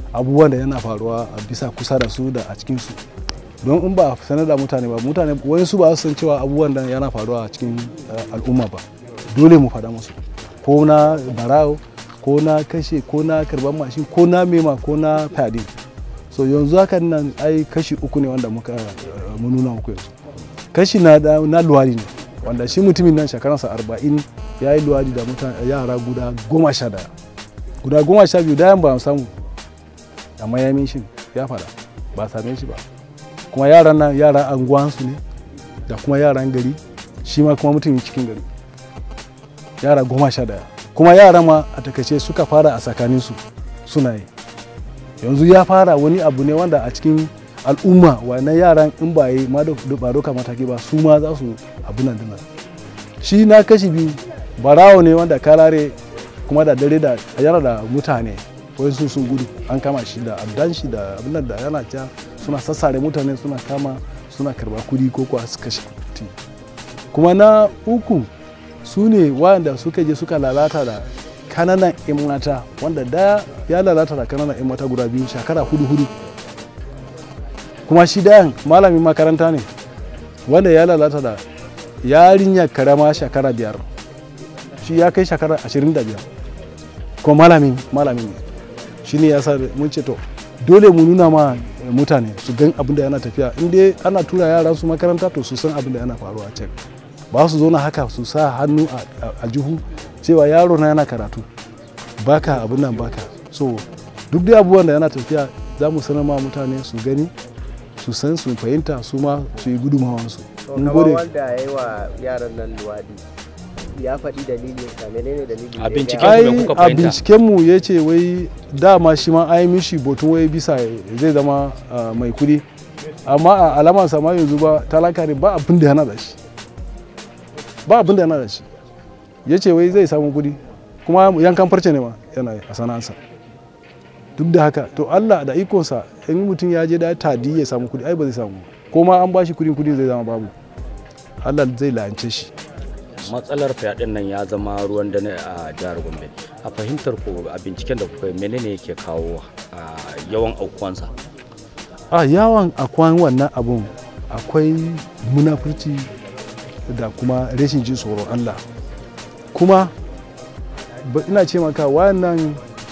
abubuwan da yana faruwa a bisa kusa da su da a cikin su don in ba a sanar da mutane ba mutane wani su ba su san cewa abubuwan da yana faruwa a cikin eh, al'umma ba dole mu faɗa musu ko na barawo ko na kashe ko na karban mashin ko na mema ko na fyaɗe so yanzu hakan nan ai kashi uku ne wanda muka eh, mun nuna muku yanzu kashi na, da- na luwadi ne wanda shi mutumin nan shekaransa arba'in ya yi luwadi da mutane yara guda goma sha daya guda goma sha biyu dayan ba mu samu amma ya min shi ya fada ba a same shi ba kuma yaran nan yaran anguwansu ne da kuma yaran gari shi ma kuma mutumin cikin gari yara goma sha daya kuma yara ma a takaice suka fara a tsakaninsu suna yi yanzu ya fara wani abu ne wanda a cikin al'umma wannan yaran in ba yi ma da- ba doka mataki ba su ma za su abu nan dina shi na kashi biyu barawo ne wanda kalare kuma da dare da yana da mutane wai su sun gudu an kama shi da abdan shi da abin nan da yana ca suna sassare mutane suna kama suna karba kudi ko kuwa su kashe mutum kuma na uku su ne wanda suka je suka lalata da kananan 'yan mata wanda daya ya lalata da kananan 'yan mata guda biyu shekara hudu hudu kuma shi dayan malamin makaranta ne wanda ya lalata da yarinya karama shekara biyar shi ya kai shekara ashirin da biyar kuma malamin malamin ne shi ne ya sa mun ce to dole mu nuna ma mutane su gan abin da yana tafiya in dai ana tura yara su makaranta to su san abin da yana faruwa a can ba su zo na haka su sa hannu a- a- a jihu cewa yaro na yana karatu baka abin nan baka so duk dai abubuwan da yana tafiya za mu sanar ma mutane su gani su san su fahimta su ma su yi gudunmawansu to mun kamar gode wanda ya yi wa yaran nan luwaɗi ya faɗi dalilin sa menene dalilin A da ya binciken gaya- ku da ai kuka a fahimta? bincikenmu ya ce wai dama shi ma ai mishi botun wai bisa zai zama ah, mai kudi amma a alamar sama yanzu ba talaka ne ba abin da yana da shi ba abin da yana da shi ya ce wai zai samu kudi kuma yankan farce ne ma yana yi a sana'arsa duk da haka to Allah da ikonsa in mutum ya je da tadi ya samu kudi ai ba zai samu ko ma an bashi kudin kudin zai zama babu Allah zai la'ance shi matsalar fyaɗen nan ya zama ruwan dare a jihar gombe a fahimtar ku a binciken da kuka yi menene yake kawo a yawan aukuwansa a yawan akwai wannan abun akwai munafurci da kuma rashin jin tsoron Allah kuma ba- ina ce maka wayannan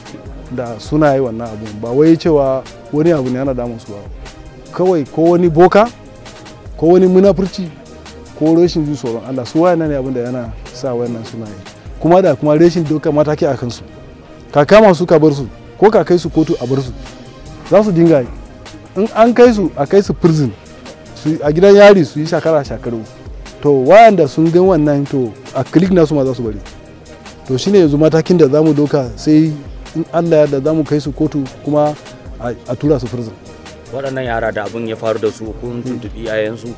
da suna yi wannan abun ba wai cewa wani abu ne yana damun su ba kawai ko wani boka ko wani munafurci ko rashin jin tsoron Allah su wayannan ne abin da yana sa wayannan suna yi kuma da kuma rashin doka mataki a kansu ka kama su ka bar su ko ka kai su kotu a bar su za su dinga yi in an kai su a kai su prison su a gidan yari su yi shakara shakaru to wayanda sun gan wannan to a click nasu ma za su bari to shine yanzu matakin da zamu doka sai in Allah ya da zamu kai su kotu kuma a a tura su prison waɗannan yara da abin ya faru da su kun tuntuɓi iyayensu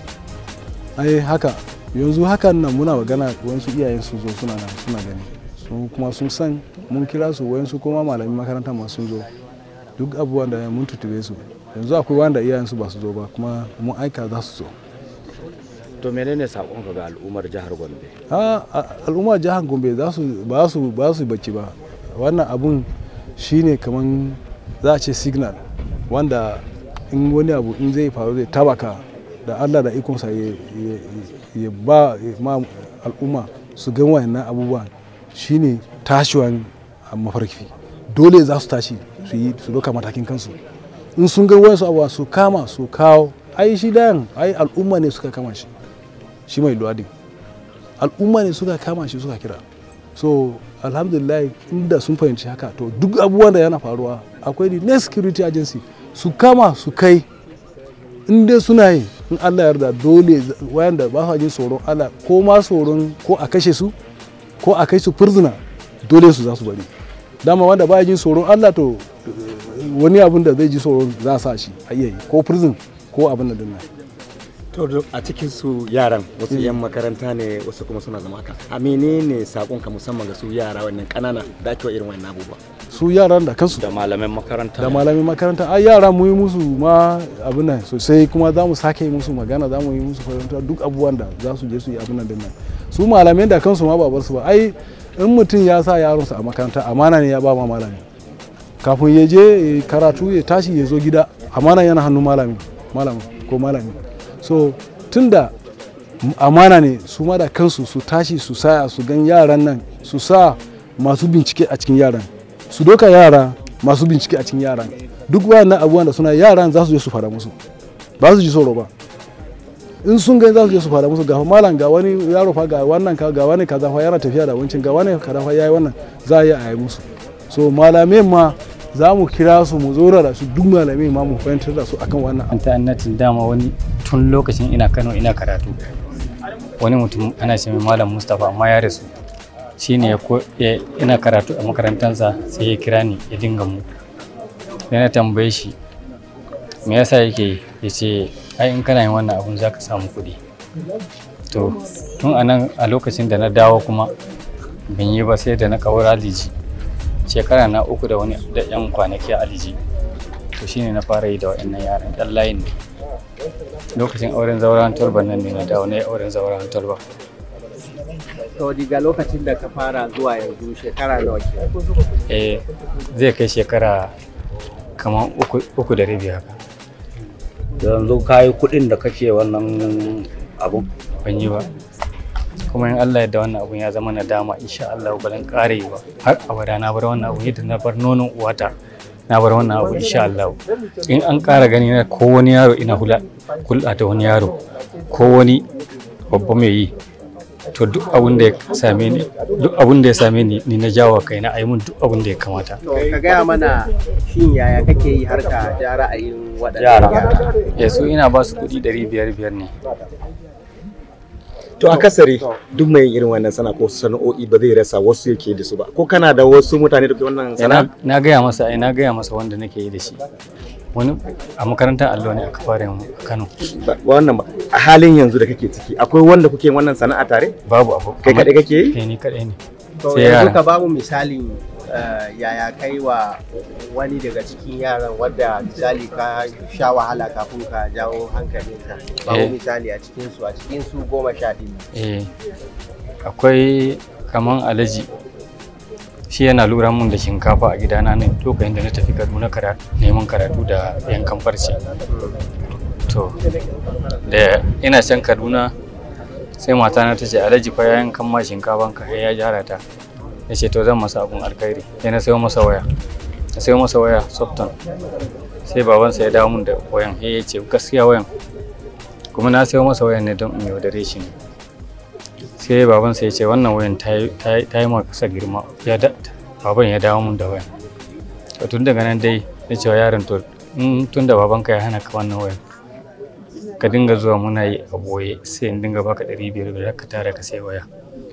ai haka yanzu hakan nan muna magana wayansu iyayen su zo suna nan suna gani su kuma sun san mun kira su wayansu kuma malamin makaranta ma sun zo duk abubuwan da mun tutube su yanzu akwai wanda iyayen su ba su zo ba kuma mun aika za su zo to menene saƙonka ga al'ummar jihar gombe a a- al'ummar jihar gombe za su ba su ba su bacci ba wannan abun shine kaman za a ce signal wanda in wani abu in zai faru zai tabaka da allah da ikonsa ya, ya- ya ba ma al'umma su gan wayannan abubuwan shine tashiwan a mafarki dole za su tashi su yi su doka matakin kansu in sun ga wayansu abubuwa su kama su kawo ai shi dayan ai al'umma ne suka kama shi shi mai luwadin al'umma ne suka kama shi suka kira so alhamdulillah inda sun fahimci haka to duk abubuwan da yana faruwa akwai the next security agency su kama su kai in dai suna yi in allah yarda dole wayanda ba su jin tsoron allah ko ma tsoron ko a kashe su ko a kai su prisoner dole su za su bari dama wanda ba jin tsoron allah to eh, wani abin da zai ji tsoron za a sa shi a iya yi ko prison ko abin da dinnan To duk a cikin su yaran wasu 'yan makaranta ne wasu kuma suna zama haka. A menene sakonka musamman ga su yara wannan kanana da ake wa irin wannan abubuwa? su yaran da kansu da malaman makaranta da malamin makaranta ai yara mu yi musu ma abin nan sosai kuma za mu sake yi musu magana za mu yi musu fahimta duk abubuwan da za su je su yi abin nan din nan su malamai da kansu ma ba bar su ba ai in mutum ya sa yaronsa a makaranta amana ne ya ba ma malami kafin ya je ya karatu ya tashi ya zo gida amana yana hannun malami malami ko malami so tunda amana ne su ma da kansu su tashi su saya su gan yaran nan su sa masu bincike a cikin yaran su doka yara masu bincike a cikin yaran duk wayannan abubuwan da suna yaran za su je su fara musu ba su ji tsoro ba in sun gani za su je su fara musu ga malam ga wani yaro fa ga wannan ka ga wani kaza fa yana tafiya da wancin ga wani kaza fa yayi wannan za a yi a yi musu so malamai ma za mu kira su mu zora da su duk malamai ma mu fahimtar da su akan wannan an ta'annatin dama wani tun lokacin ina kano ina karatu wani mutum ana ce mai malam mustapha amma ya rasu shi ne ina karatu a makarantarsa sai ya kira ni ya dinga mu sai na tambaye shi me yasa yake ya ce ai in kana yin wannan abun za ka samu kuɗi to tun a nan a lokacin da na dawo kuma ban yi ba sai da na kawar aliji shekara na uku da wani da yan kwanaki a aliji to shine na fara yi da waɗannan yaran ɗan layin ne lokacin auren zauren talba nan ne na dawo na yi auren zauren talba to daga lokacin da ka fara zuwa yanzu shekara nawa ke eh zai kai shekara kamar uku, uku da rabi haka yanzu ka yi kuɗin da kake wannan abu ban yi ba kuma in Allah yadda wannan abun ya zama na dama insha Allah ba zan ƙara yi ba har abada na bar wannan abu yadda na bar nonon uwata na bar wannan abu insha Allah in an ƙara gani na ko wani yaro ina hula hulɗa da wani yaro ko wani babba mai yi to duk abun da ya same ni duk abun da ya same ni ni na jawo kai na ayi mun duk abun da ya kamata to ka gaya mana shin yaya kake yi har ka ja ra'ayin waɗannan Yara. yara ya su ina ba su kuɗi ɗari biyar biyar ne to akasari duk mai irin wannan sana ko sana'o'i ba zai rasa wasu yake da su ba ko kana da wasu mutane da ke wannan Eh, sana'a na na gaya masa ai na gaya masa wanda nake yi da shi wani a makarantar allo ne aka fara yin a Kano Ba- wannan ba a halin yanzu da kake ciki akwai wanda kuke wannan sana'a tare babu abu kai kaɗai kake yi eh ni kaɗai ne to sai yanzu yara. ka bamu misalin eh, yaya kai wa wani daga cikin yaran wadda misali ka sha wahala kafin ka jawo hankalinsa bamu Eh. misali a cikin su a cikin su goma sha ɗin eh akwai kaman alaji shi yana lura mun da shinkafa a gidana ne lokacin da na tafi Kaduna kara neman karatu da yankan farce to da ina can Kaduna sai matana ta ce alaji fa ya yankan ma shinkafan ka ya gyara ta ya ce to zan masa abun alkhairi sai na sayo masa waya na sayo masa waya softon sai babansa ya dawo mun da wayan sai ya ce gaskiya wayan kuma na sayo masa wayan ne don in yaudare shi ne sai babansa ya ce wannan wayan ta yi- ta yi ta yi ma kasa girma ya da baban ya dawo mun da wayan to tun daga nan dai na cewa yaron to in tun da babanka ya hana ka wannan wayan ka dinga zuwa muna yi a boye sai in dinga baka ɗari biyar biyar ka tara ka sai waya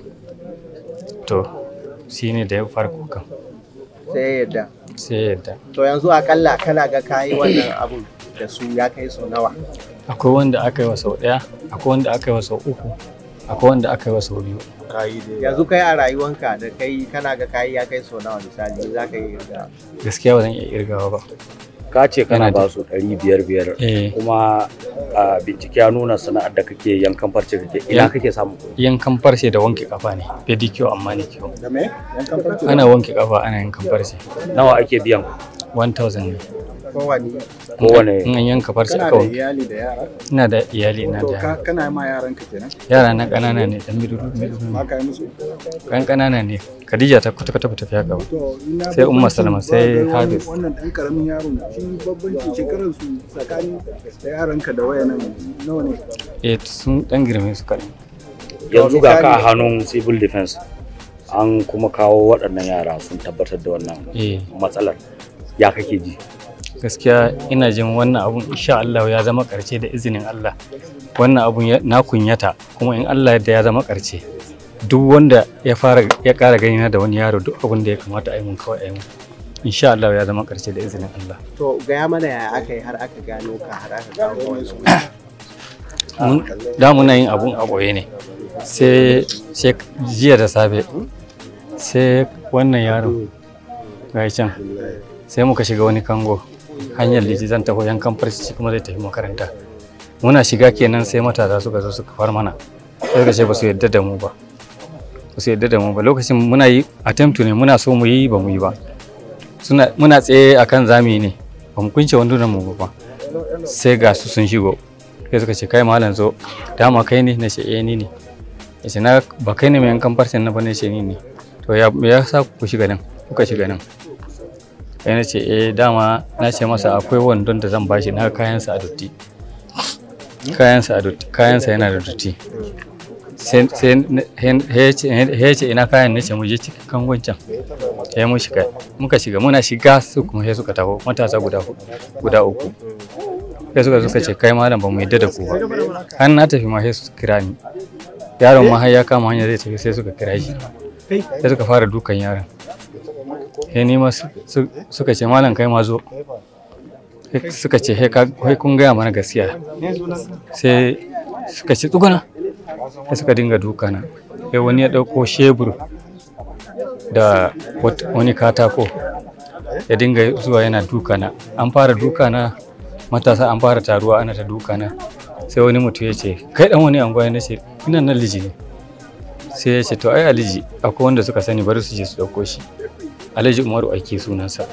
to shi ne da ya fara kukan sai yadda sai ya yadda to yanzu akalla kana ga kayi wannan abun da su ya kai su nawa akwai wanda aka yi wa sau ɗaya akwai wanda aka yi wa sau uku akwai wanda aka yi wa sau biyu yanzu kai a rayuwanka da kai kana ga kayi ya kai su nawa misali za ka yi irga gaskiya ba zan iya irgawa ba ka ce kana Yana da- ba su ɗari biyar biyar eh kuma a bincike ya nuna sana'ar da kake yankan farce kake ina Yan- kake samun kuɗi yankan farce da wanke kafa ne pedicure amma ne kyau da me yankan farce ana wanke kafa ana yankan farce nawa ake biyan 1000 ne kowane kowane in an yanka farce kana aka da wanke iyali da yara ina da iyali ina to da ka kana ma yaranka kenan yara na ƙanana ne dan midudu midudu ba ne ka yi musu kan ƙanana ne Khadija ta kwata kwata tafi haka ba to ina Sai Umma bambancin Salma, ba sai ga wani- Hafiz. wannan dan karamin yaro shi babbancin shekarar su tsakanin da yaranka da wayanan nawa ne eh sun dan girme su kaɗan yanzu ga ka a hannun civil defense an kuma kawo waɗannan yara sun tabbatar da wannan eh matsalar ya kake ji gaskiya ina jin wannan abun insha Allah ya zama ƙarshe da izinin Allah wannan abun ya- na kunyata kuma in Allah yadda ya zama ƙarshe duk wanda ya fara ya ƙara gani na da wani yaro duk abun da ya kamata a yi mun kawai a yi mun insha Allah ya zama ƙarshe da izinin Allah to gaya mana yaya aka yi har aka gano ka har aka kawo wani mun da muna yin abun a ɓoye ne sai sai jiya da safe sai wannan yaro ga can sai muka shiga wani kango hanyar liji zan taho yankan farci kuma zai tafi makaranta muna shiga kenan sai matasa suka zo suka far mana sai suka ce ba su yadda da mu ba ba su yadda da mu ba lokacin muna yi attempt ne muna so mu yi ba mu yi ba suna muna tsaye akan zami ne ba mu kunce wandunan mu ba sai ga su sun shigo sai suka ce kai malam zo dama kai ne na ce eh ni ne ya ce na ba kai ne mai yankan farcen na ba ne ce ni ne to ya me ya sa ku shiga nan kuka shiga nan sai na ce eh dama na ce masa akwai wandon da zan bashi na kayansa a dotti kayansa a dotti kayansa yana da dotti sai sai ya ce ya ce ina kayan nace mu je cikin kangon can ya mu shiga muka shiga muna shiga su kuma sai suka taho matasa guda hudu guda uku sai suka suka ce kai malam ba mu yadda da ku ba har na tafi ma sai su kira ni yaron ma har ya kama hanya zai tafi sai suka kira shi sai suka fara dukan yaron sai ni ma su- su- suka ce malam kai ma zo Sai suka ce "He ka- he kun gaya mana gaskiya sai suka ce tsuguna sai suka dinga dukana sai wani ya ɗauko shebur da wat- wani katako ya dinga zuwa yana dukana an fara dukana matasa an fara taruwa ana ta dukana sai wani mutum ya ce kai dan wani anguwa na ce ina nan liji ne sai ya ce to ai aliji akwai wanda suka sani bari su je su ɗauko shi alhaji umaru ake sunansa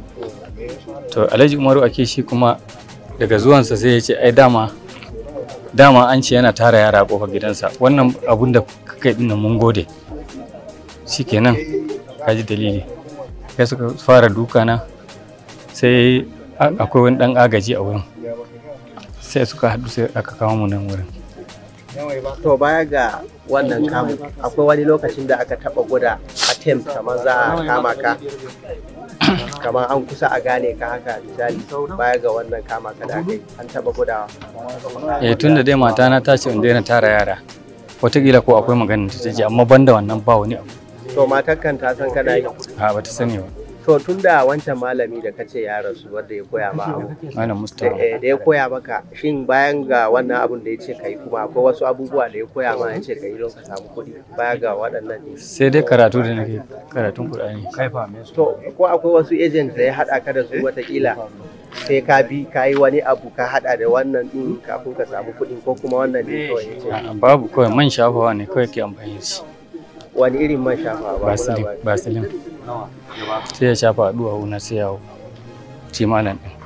to alhaji umaru ake shi kuma daga zuwansa sai ya ce ai dama dama an ce yana tara yara a kofar gidansa wannan abun da kai dinnan mun gode shikenan kaji dalili sai suka fara dukana sai a- akwai wani dan agaji a wurin sai suka haɗu sai aka kawo mu nan wurin to baya ga wannan kamu akwai wani lokacin da aka taba guda attempt kamar za a kama ka kamar an kusa a gane ka haka misali baya ga wannan kama ka da aka yi an taba gudawa eh tun da dai matana ta ce in daina tara yara wataƙila ko akwai maganin ta ji amma banda wannan ba wani abu to matar kan ta san kana yi a bata sani ba to tun da wancan malami da kace ya rasu wanda ya koya ma abu malam da mustafa eh, da ya koya maka shin bayan ga wannan abun da ya ce ka yi kuma akwai wasu abubuwa da ya koya ma ya ce ka yi don ka samu kuɗi baya ga waɗannan ne sai dai karatu da nake karatun qur'ani to ko akwai wasu agent da ya haɗa ka da su watakila sai ka bi ka yi wani abu ka haɗa da wannan ɗin kafin ka samu kuɗin ko kuma wannan ne kawai ya ce A'a, babu kawai man shafawa ne kawai ke amfani da shi wani irin man shafa ba basilin basilin sai ya shafa a duwawu na sai yawo ci malam din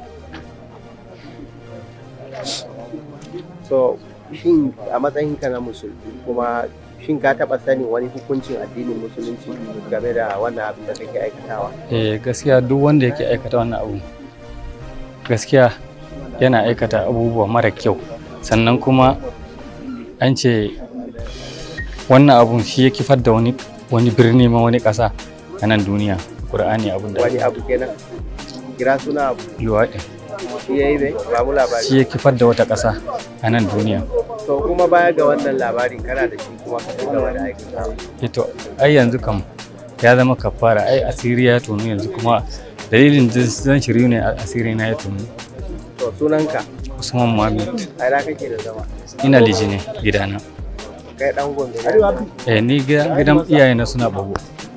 so shin a matsayinka na musulmi kuma shin ka taɓa sanin wani hukuncin addinin musulunci game da wannan abin da kake aikatawa eh gaskiya duk wanda yake aikata wannan abu gaskiya yana aikata abubuwa mara kyau sannan kuma an ce wannan abun shi ya kifar da wani wani birni ma wani ƙasa a nan duniya ƙur'ani abun da wani abu kenan kira suna abu luwaɗi shi ya yi bai ba mu labari shi ya kifar da wata ƙasa a nan duniya to kuma baya ga wannan labarin kana da shi kuma ka ci gaba da aikatawa ito ai yanzu kam ya zama kafara ai asiri ya tonu yanzu kuma dalilin da zan shiryu ne asiri na ya tonu to sunanka usman muhammad a ina kake da zama ina liji ne gidana kai dan gombe ne eh ni gida- gidan iyayena suna bago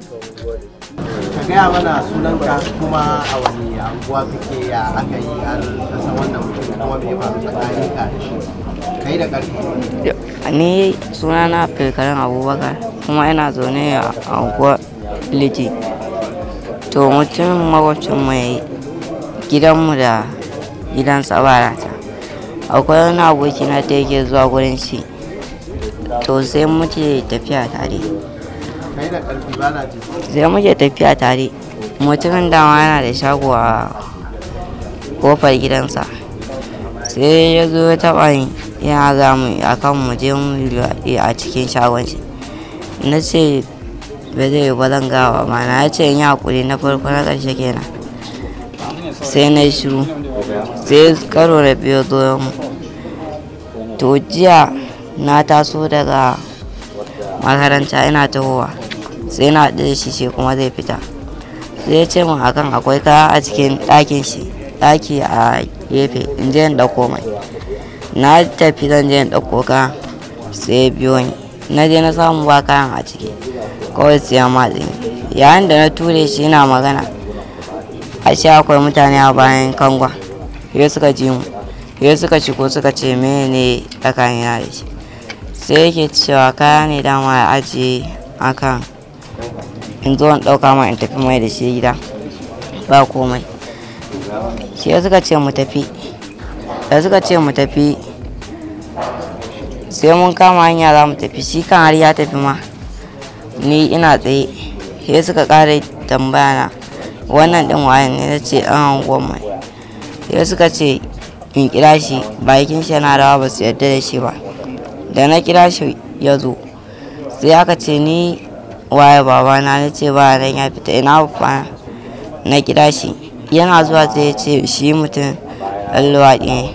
ka gaya mana sunanka kuma a wani anguwa kake ya aka yi har kasa wannan mutum kuma me ya faru tsakanin ka da shi kai da ƙarfi ni sunana Abdulkarim Abubakar kuma ina zaune a unguwar Liti. To mutumin makwabcin mu yayi gidanmu da gidan sabarata. Akwai wani aboki na da yake zuwa gurin shi. To sai muke tafiya tare. kai da ƙarfi ba na ji Sai muke tafiya tare. Mutumin dama yana da shago a kofar gidansa. Sai ya zo ya taɓa ni yana za mu a kan mu je mu yi luwaɗi a cikin shagon shi. Na ce ba zai yi ba zan gawa ma na ya ce in yi haƙuri na farko na ƙarshe kenan. Sai na yi shiru. Sai karo da biyu zo mu. To jiya na taso daga makaranta ina tahowa. Sai na haɗu da shi shi kuma zai fita. Sai ya ce min akan akwai kaya a cikin ɗakin shi. Ɗaki a gefe in je in ɗauko mai. Na tafi zan je in ɗauko kayan sai ya biyo ni. Na je na samu ba kayan a ciki. Kawai sai ya matse ni. Yayin da na ture shi ina magana. Ashe akwai mutane a bayan kangon. Sai suka ji mu. Sai suka shigo suka ce mene ne tsakanina da shi. Sai yake cewa kaya ne dama ya ajiye akan in zo in ɗauka mai in tafi mai da shi gida. ba komai sai suka ce mu tafi da suka ce mu tafi sai mun kama hanya za mu tafi shi kan har ya tafi ma ni ina tsaye sai suka ƙara tambaya na wannan ɗin wayan ne na ce an hangon mai sai suka ce in kira shi bakin shi yana rawa ba su yarda da shi ba da na kira shi ya zo sai aka ce ni waye babana na ce ba nan ya fita ina babana na kira shi yana zuwa sai ya ce shi mutum ɗan luwaɗi ne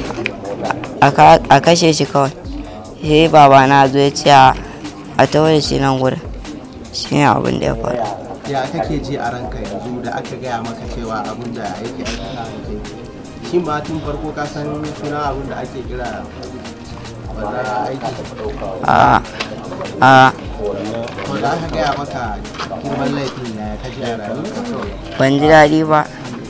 a kashe shi kawai sai babana zo ya ce a tawo da shi nan gurin shi ne abin da ya faru ya kake ji a ranka yanzu da aka gaya maka cewa abin da yake aikata da kai shin ba tun farko ka san suna abin da ake kira wannan aiki a a to da aka gaya maka girman laifin ya ka ji a rayuwarka ban ji daɗi ba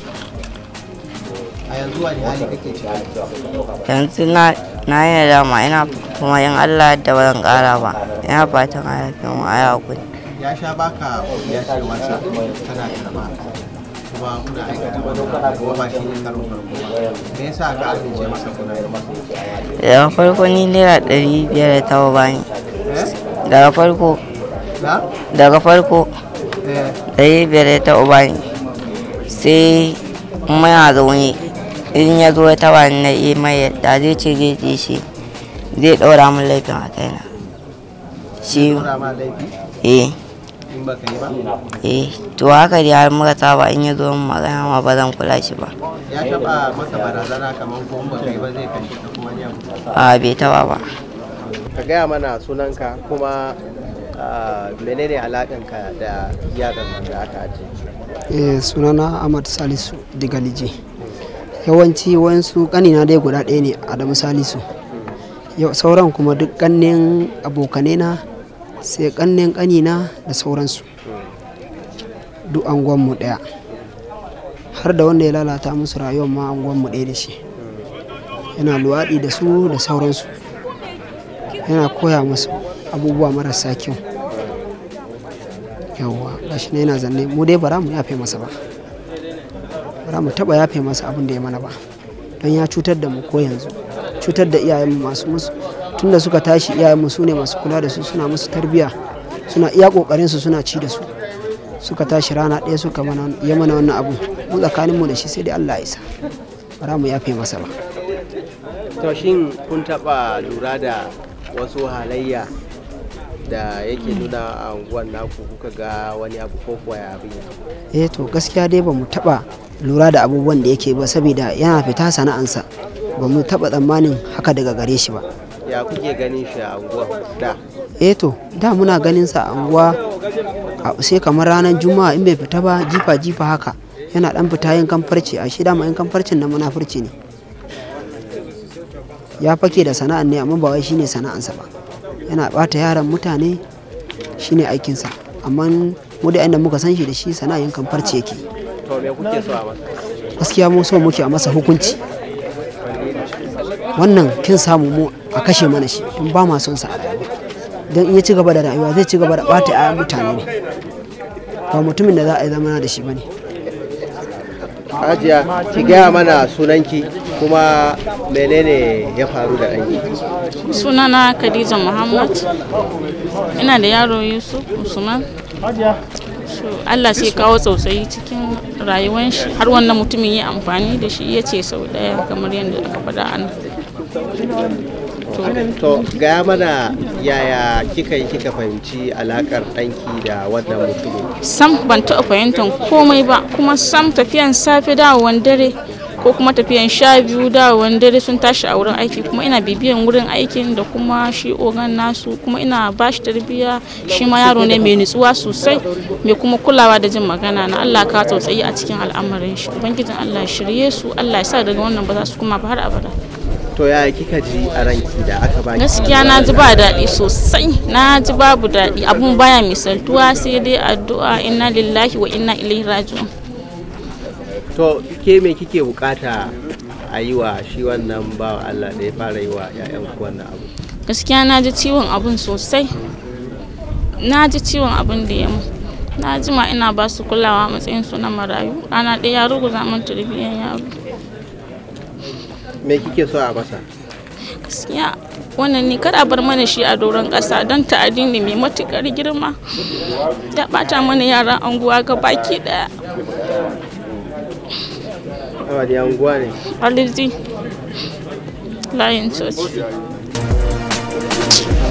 a yanzu wani hali kake ciki yanzu na na yi nadama ina kuma in Allah da ba zan ƙara ba ina fatan a yafe mu a yi hakuri ya sha baka ya ce wasa kana karba kuma kuna aikata wannan kuma ba shi ne karon farko ba me yasa ka amince masa kuna yi masa daga farko ni naira ɗari biyar da taɓa bani eh daga farko na daga farko eh ɗari biyar da taɓa bani sai muna zaune in ya zo ya taɓa ni na yi mai yadda zai ce zai ji shi zai ɗaura min laifin a kaina shi tura ma laifi eh in baka yi ba eh to haka dai har muka saba in ya zo min magana ma ba zan kula shi ba ya taba maka barazana kamar ko in baka yi ba zai kashe ka kuma ne a bai taɓa ba ka gaya mana sunanka kuma ah, menene alaƙanka da yaran nan da aka ajiye Eh, sunana Ahmad Salisu daga Lije. Yawanci wayansu kanina dai guda ɗaya ne Adamu Salisu. Yau sauran kuma duk kannen abokanai na sai kannen kanina da sauransu. Duk angonmu ɗaya. Har da wanda ya lalata musu rayuwar ma angonmu ɗaya da shi. Yana luwaɗi da su da sauransu. Yana koya musu abubuwa marasa kyau. yawwa gashi ne yana zanne mu dai bara mu yafe masa ba bara mu taba yafe masa abin da ya mana ba don ya cutar da mu ko yanzu cutar da iyayenmu masu musu tunda suka tashi iyayenmu su ne masu kula da su suna musu tarbiya suna iya kokarin su suna ci da su suka tashi rana ɗaya suka mana ya mana wannan abu mu tsakanin mu da shi sai dai Allah ya isa bara mu yafe masa ba to shin kun taba lura da wasu halayya da yake nuna a unguwan naku kuka ga wani abu ko kuwa ya abin ya eh to gaskiya dai ba mu taba lura da abubuwan da yake ba saboda yana fita sana'ansa ba mu taba tsammanin haka daga gare shi ba ya kuke ganin shi a unguwan da eh to da muna ganin sa a unguwa a- sai kamar ranar juma'a in bai fita ba jifa jifa haka yana dan fita yin kamfarci a shi dama yin kamfarcin na munafurci ne ya fake da sana'an ne amma ba wai shine sana'ansa ba yana bata yaran mutane shine aikinsa amma mu da inda muka san shi da shi sana'in kamfarci yake to me kuke so a masa gaskiya mu so muke a masa hukunci wannan kin samu mu a kashe mana shi in ba ma son sa a rayuwa don in ya ci gaba da rayuwa zai ci gaba da bata 'ya'yan mutane ne ba mutumin da za a yi zamana da shi bane Hajiya ki gaya mana sunanki kuma menene ya faru da ɗanki sunana khadija muhammad ina da yaro yusuf usman So, allah sai kawo tsautsayi cikin rayuwan shi har wannan mutumin ya amfani da shi ya ce sau daya kamar yadda aka faɗa a nan to gaya mana yaya kika yi kika fahimci alakar ɗanki da wannan mutumin sam ban taɓa fahimtar komai ba kuma sam tafiyan safe dawowan dare ko kuma tafiyan sha biyu dawowan dare sun tashi a wurin aiki kuma ina bibiyan wurin aikin da kuma shi ogan nasu kuma ina ba shi tarbiyya shi ma yaro ne mai nutsuwa sosai mai kuma kulawa da jin magana na Allah ka tsautsayi a cikin al'amarin shi ubangijin Allah ya shirye su Allah ya sa daga wannan ba za su kuma ba har abada to yaya kika ji a ranki da aka baki gaskiya na ji ba daɗi sosai na ji babu daɗi abun baya misaltuwa sai dai addu'a inna lillahi wa inna ilaihi raji'un to ke me kike bukata a yi wa shi wannan bawa Allah da ya fara yi wa 'ya'yan ku wannan abu gaskiya na ji ciwon abun sosai na ji ciwon abun da ya mu na jima ina ba su kulawa a matsayin su na marayu rana ɗaya ya ruguza min tarbiyyar yaro me kike so a masa gaskiya wannan ni kada bar mana shi a doron ƙasa don ta'adi ne mai matuƙar girma ya ɓata mana yaran anguwa ga baki ɗaya a wani anguwa ne alizi layin coci